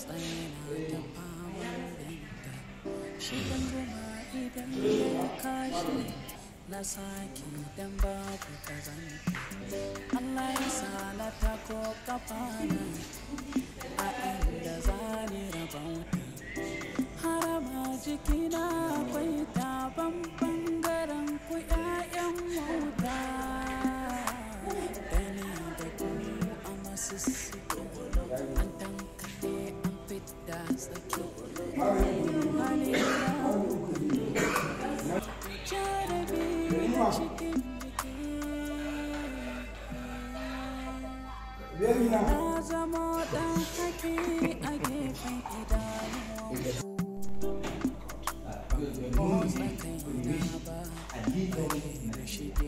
tsaye na ta faman binta shi ɗan zuma idan ya kashi na sake dan babu kazanta Allah ya sa na tako kafana a inda zani rabauta harama jikina akwai taban bangaren ku 'ya'yan wauta Dani da ku a masussuke an tankare an fidda tsaki hali jarabi a cikin jiki na zama ɗan haki a gefen idanuwanku motsa kaina ba da shige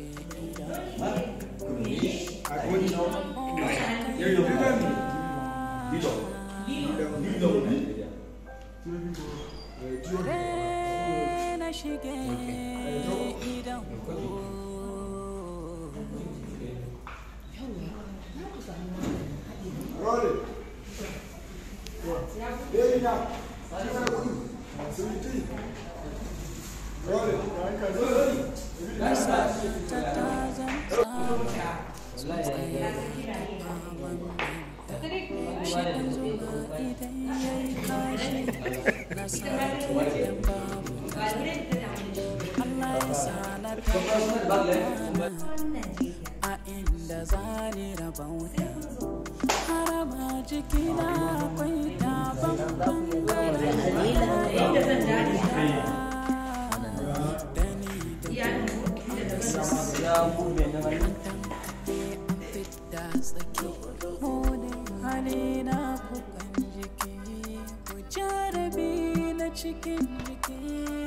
idan na shige idan ku a inda zani rabauta harama jikina akwai taban bangaren dani da fidda tsaki hodin hali na kukan jiki ku jarabi na cikin jiki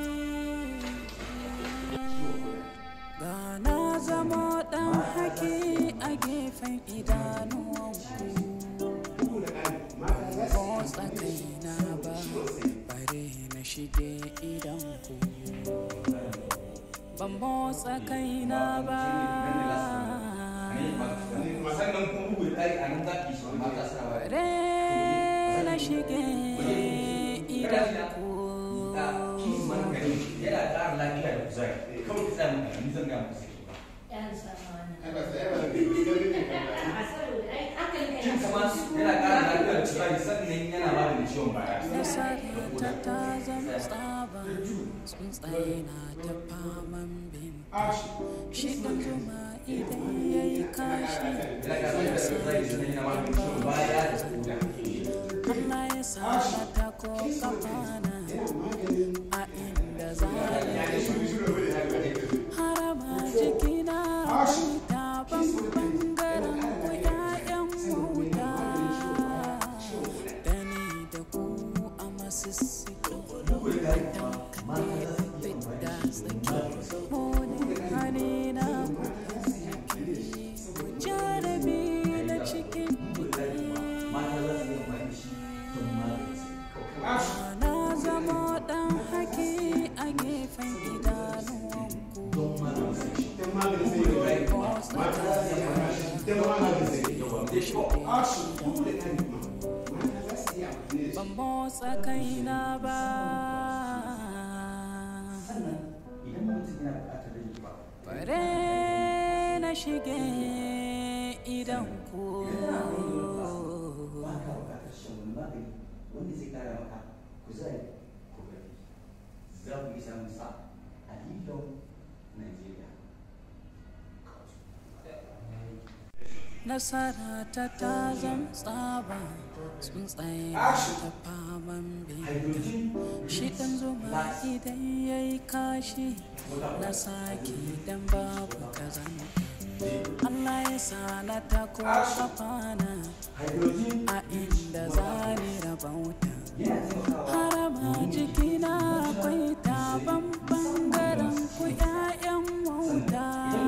ga na zama dan haki a gefen idanuwanku ko tsakaina ba bare na shige idanku ban motsa kaina ba sannan kuma bugu da ɗari a nan za ki shi mata suna ba bare na shige idanku kis man gani yana ƙara lafiya da kuzari kawai ki tsaya maka ni zan ga musu cin sama yana ƙara lafiya da kuzari sannan yana maganin ciwon baya Nasarata ta zama tsaba tsuntsaye na ta faman binta shi ɗan zuma idan ya yi kashi yana ƙara lafiya da kuzari sannan yana maganin ciwon baya da koda Allah ya sa na ta ko kafana a inda za harama jikina akwai taban bangaren ku 'ya'yan wuta da ni da ku a masussuke fidda tsaki hodin hali na ku jarabi na cikin na zama dan haki a gefen idanuwanku ban motsa kaina ba idan mutum yana buƙatar rage ba bare na shige idan ku ba ka buƙatar shan wani magani wanda zai ƙara maka kuzari ko ƙarfi za ku iya samun sa a Lyon, Nigeria. nasara ta ta zam tsaba tsuntsaye na ta faman binta Hydrogen shi ɗan zuma idan ya yi kashi na sake dan babu kazanta Allah ya sa na ta ko kafana hydrogen a inda zani rabauta yana taimakawa harama jikina akwai taban bangaren ku 'ya'yan wauta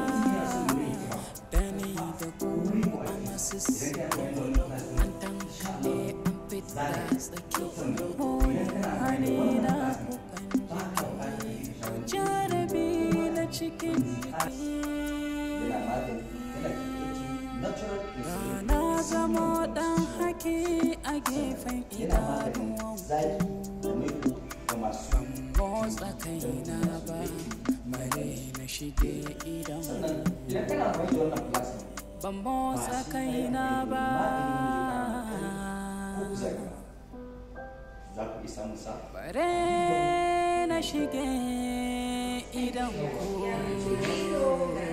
da ni da ku a masussuke an tankale an fita tsaki hoyin hali na kukan jiki ku jarabi na cikin jiki yana magani yana creating natural na zama dan haki haki a gefen yana maganin idanuwan zaki da maiko da masu motsa kaina ba bare na shige idan sannan idan kana amfani da wannan plus ban motsa kaina ba ko kusa gaba za ku isa musa bare na shige idan ku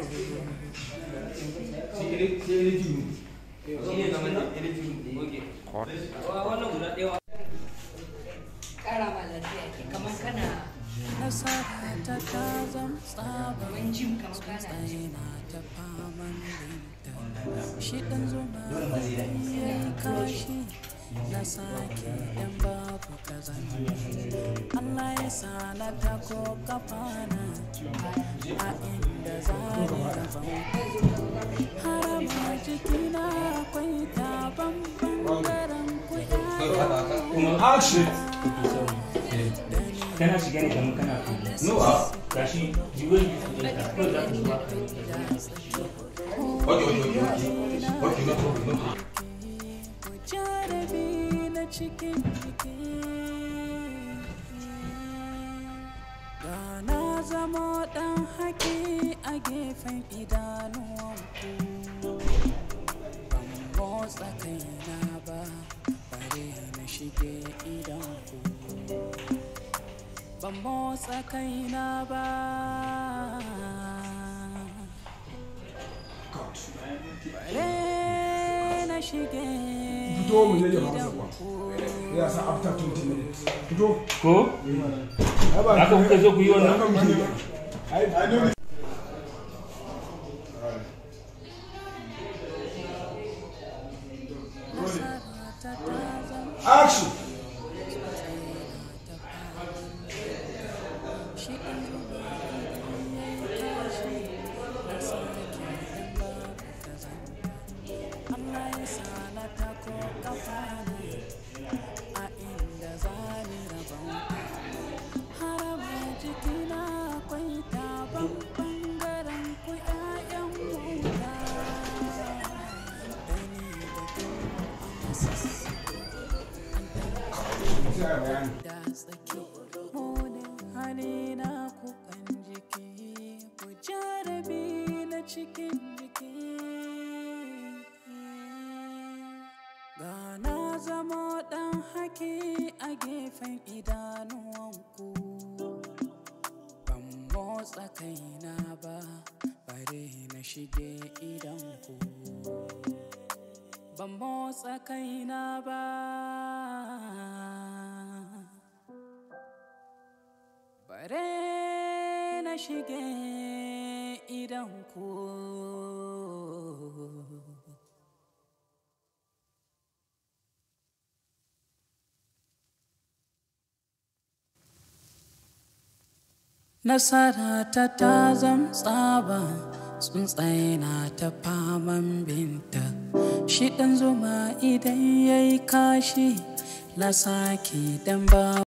kara ma lafiya ke kamar kana nasara ta ta zam tsaba kamar jim kamar kana tsaina ta faman binta shi ɗan zuma ya yi kashi na sake ɗan babu kazan Allah ya sa na ta ko kafana a inda zane gaban harama jikina akwai taban bangaren ku Action! kana shiga ne kamar kana no gashi jiwon yi su ɗinka ko za ka zuwa Okay, okay, okay, okay. Okay, no problem, no problem. jarabi na cikin jiki ga na zama ɗan haƙi a gefen idanuwanku ban motsa kaina ba bare na shige idanku ban motsa kaina ba bare na shige fito mu ne jama'a sabuwa ya sa after 20 minutes fito ko haka kuka zo ku yi wannan haka muke yi ai ai dole action sai ai bayani da tsaki munin hali na kukan jiki ku jarabi na cikin jiki ga na zama ɗan haki a gefen idanuwanku ban motsa kaina ba bare na shige idanku ban motsa kaina ba bare na shige idan ku nasara ta ta zam tsaba tsuntsaye na ta faman binta shi ɗan zuma idan ya yi kashi na sake dan ba